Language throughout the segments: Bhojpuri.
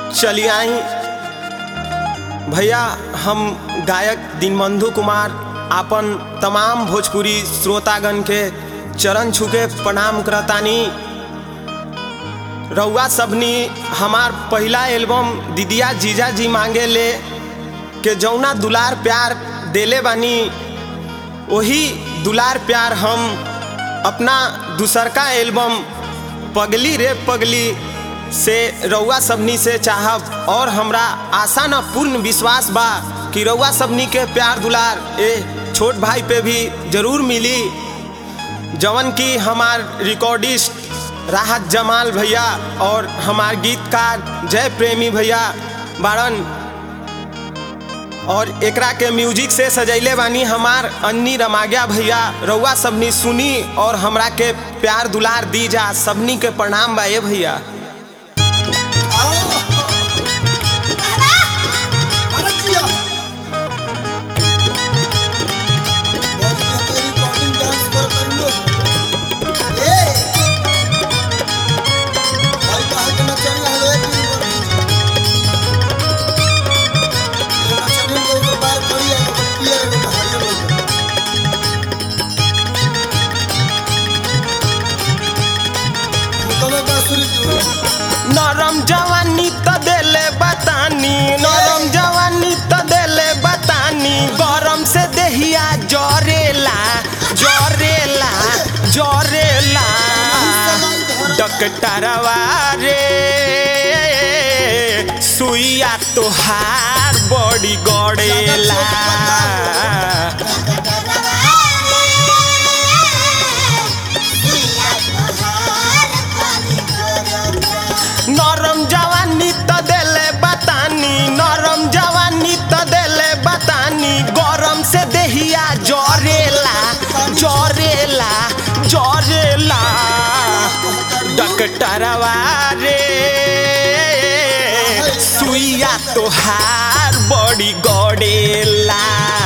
चली आई भैया हम गायक दीनबंधु कुमार आपन तमाम भोजपुरी श्रोतागण के चरण छुके प्रणाम करतानी रउआ सबनी हमार पहला एल्बम दीदिया जीजा जी मांगे ले के जौना दुलार प्यार देले बानी वही दुलार प्यार हम अपना दूसरका एल्बम पगली रे पगली से रउआ सबनी से चाहब और हमरा आशा न पूर्ण विश्वास बा कि रउआ सबनी के प्यार दुलार ए छोट भाई पे भी जरूर मिली जवन की हमार रिकॉर्डिस्ट राहत जमाल भैया और हमार गीतकार जय प्रेमी भैया बारन और एकरा के म्यूजिक से सजैले बानी हमार अन्नी रमाग्या भैया रउआ सबनी सुनी और हमरा के प्यार दुलार दी जा सबनी के प्रणाम बा ए भैया नरम जवानी त देले बतानी नरम जवानी त देले बतानी गरम से देहिया जरेला जरेला जरेला डकटरवा रे सुइया तोहार बड़ी गड़ेला नरम जवानी त देले बतानी नरम जवानी त देले बतानी गरम से देहिया जरेला जरेला जरेला डकटरवा रे सुइया तोहार बड़ी गड़ेला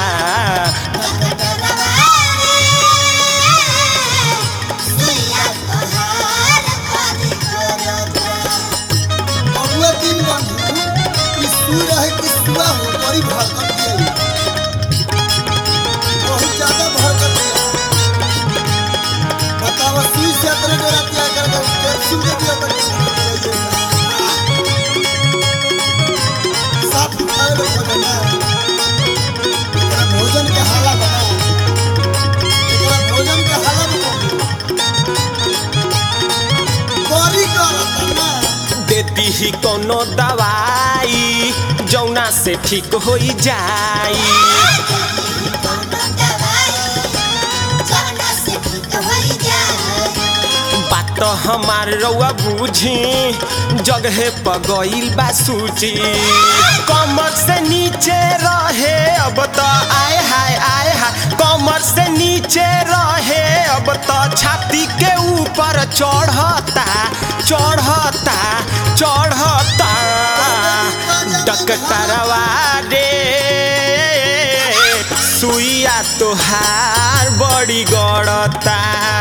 बड़ी भरकत है बहुत ज्यादा भरकत है बतावा सुई से अतरे डरा क्या कर दो कैप्सूल दे दिया बच्चे साफ खाए लो भोजन एकरा भोजन के हाला बना एकरा भोजन के हाला बना बड़ी करत ना देती ही कोनो दवाई जौना से ठीक हो जाई बात तो हमार रउआ बूझी जगहे पर गईल बा सूची कमर से नीचे रहे अब तो आए हाय आए हाय कमर से नीचे रहे अब तो छाती के ऊपर चढ़ता चढ़ता चढ़ता डकटरवा रे सुइया तोहार बड़ी गड़ता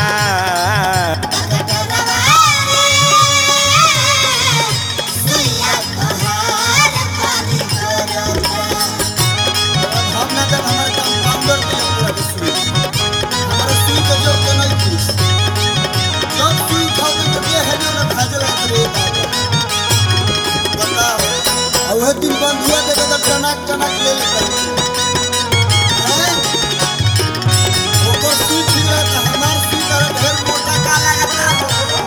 भावना जब हमारे कंपाउंडर के पूरा विश्व हमारे सुई के जो के नहीं थी जब सुई खाओ तो ये है जो ना खाजे लगा रे बताओ और वह दिन बंद हुआ देखो तो टनक टनक ले लेता है वो सुई ठीक रहा था हमार सुई का ढेर मोटा का लगता है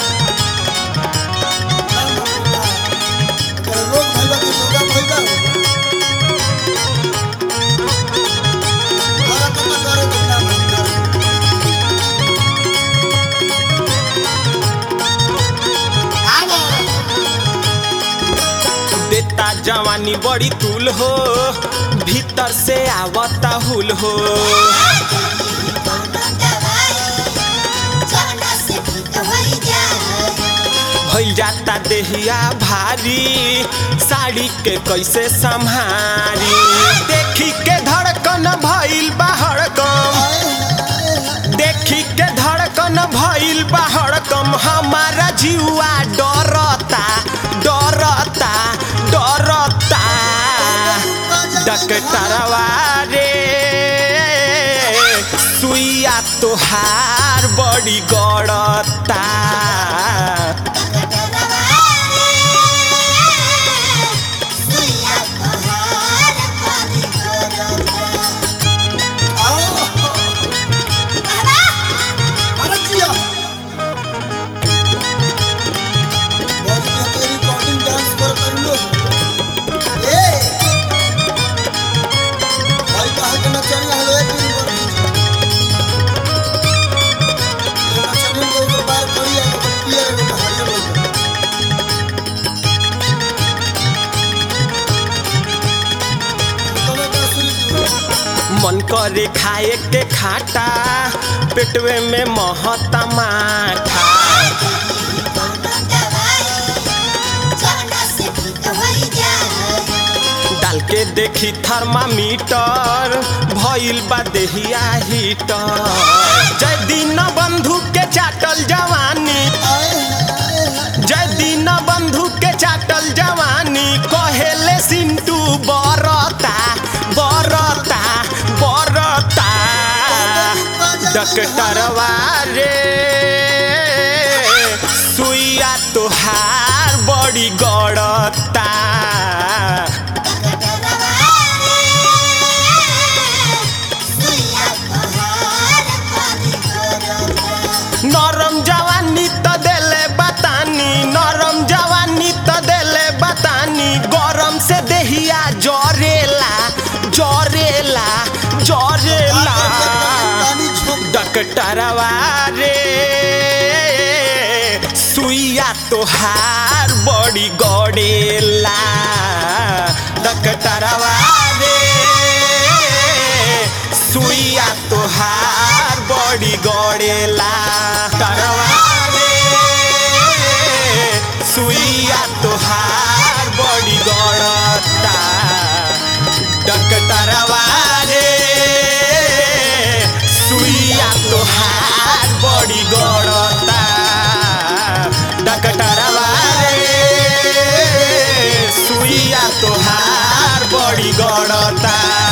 रोग भइला के योगा भइला हमारा पता करे कितना भइला देता जवानी बड़ी तूल हो भीतर से आवता हुल हो भइल जाता देहिया भारी साड़ी के कैसे संभारी देखी के धड़कन भइल बा हड़कम देखी के धड़कन भइल बा हड़कम हमारा जीवा डरता डरता डॉक्टरवा रे सुइया तोहार बड़ी गड़ता आओ अरे जिया बहुत में तेरी रिकॉर्डिंग डांस कर कर लो ए भाई कहा के नचन हलो एक दिन पर नचन को ऊपर बार करी है तो पिए रे तो हरियर हो गया तुम्हें क्या सुनी मन करे खाए के खाटा पेटवे में महता माठा डाल के देखी थर्मामीटर भइल बा देहिया हीटर जय दिन बंधु के चाटल जवानी आए हैं आए हैं जय दिन बंधु के चाटल जवानी कहेले सिंटू बरता बरता बरता डॉक्टरवा रे सुइया तोहार बड़ी गड़ता नरम जवानी त देले बतानी नरम जवानी त देले बतानी गरम से देहिया जरेला जरेला जरेला पानी छोड़ डॉक्टरवा रे सुइया तोहार बड़ी गड़ेला डॉक्टरवा रे सुइया तोहार बड़ी गड़ेला डॉक्टरवा रे सुइया तोहार बड़ी गड़ता डॉक्टरवा रे सुइया तोहार बड़ी गड़ता डॉक्टरवा रे सुइया तोहार बड़ी गड़ता